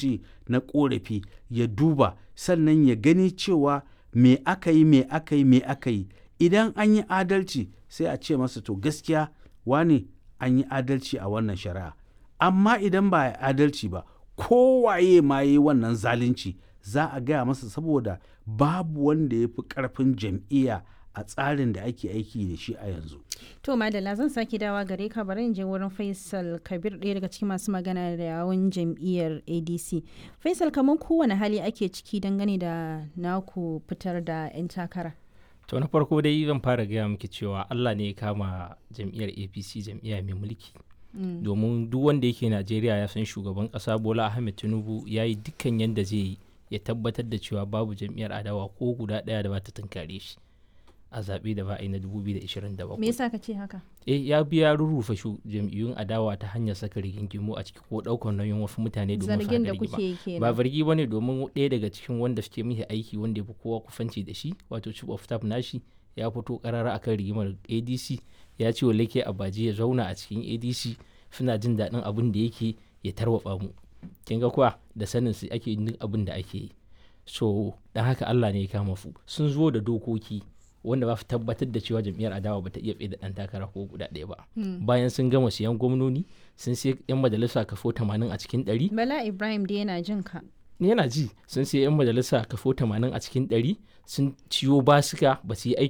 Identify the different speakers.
Speaker 1: kwamiti na korafi ya duba sannan ya gani cewa me aka yi me aka yi me aka yi idan an yi adalci sai a ce masa to gaskiya wani an yi adalci a wannan shari'a amma idan ba a adalci ba kowaye ma yi wannan zalunci za a gaya masa saboda babu wanda ya fi karfin jam'iyya a tsarin da ake aiki da shi a yanzu.
Speaker 2: To Madalla zan sake dawa gare ka bari in je wurin Faisal Kabir ɗaya daga cikin masu magana da yawun jam'iyyar ADC. Faisal kamar kowane hali ake ciki dangane da naku fitar da 'yan takara.
Speaker 3: To na farko dai zan fara gaya miki cewa Allah ne ya kama jam'iyyar APC jam'iyya mai mulki. Domin duk wanda yake Najeriya ya san shugaban ƙasa Bola Ahmed Tinubu ya yi dukkan yadda zai yi ya tabbatar da cewa babu jam'iyyar adawa ko guda ɗaya da ba ta tunkare shi. a zaɓe da ba a yi na 2027.
Speaker 2: Me yasa ka ce haka?
Speaker 3: Eh ya biya rurrufe shu jam'iyyun adawa ta hanyar saka rigingimu a ciki ko ɗaukar nauyin wasu mutane domin
Speaker 2: Zargin da kuke kenan.
Speaker 3: Ba zargi ba ne domin ɗaya daga cikin wanda suke mishi aiki wanda ya fi kowa kufanci da shi wato chief of staff nashi ya fito karara akan rigimar ADC ya ce wa Leke Abaji ya zauna a cikin ADC suna jin daɗin abin da yake ya tarwatsa mu. Kin ga kuwa da sanin su ake yin abin da ake yi. So dan haka Allah ne ya kama su sun zo da dokoki wanda ba su tabbatar da cewa jam'iyyar adawa ba ta iya tsaye da ɗan takara ko guda ɗaya ba bayan sun gama siyan gwamnoni sun sai yan majalisa kafo 80 a cikin 100
Speaker 2: Bala Ibrahim da yana jin ka.
Speaker 3: yana ji sun sai yan majalisa kafo 80 a cikin 100 sun ciyo basuka ba su yi aiki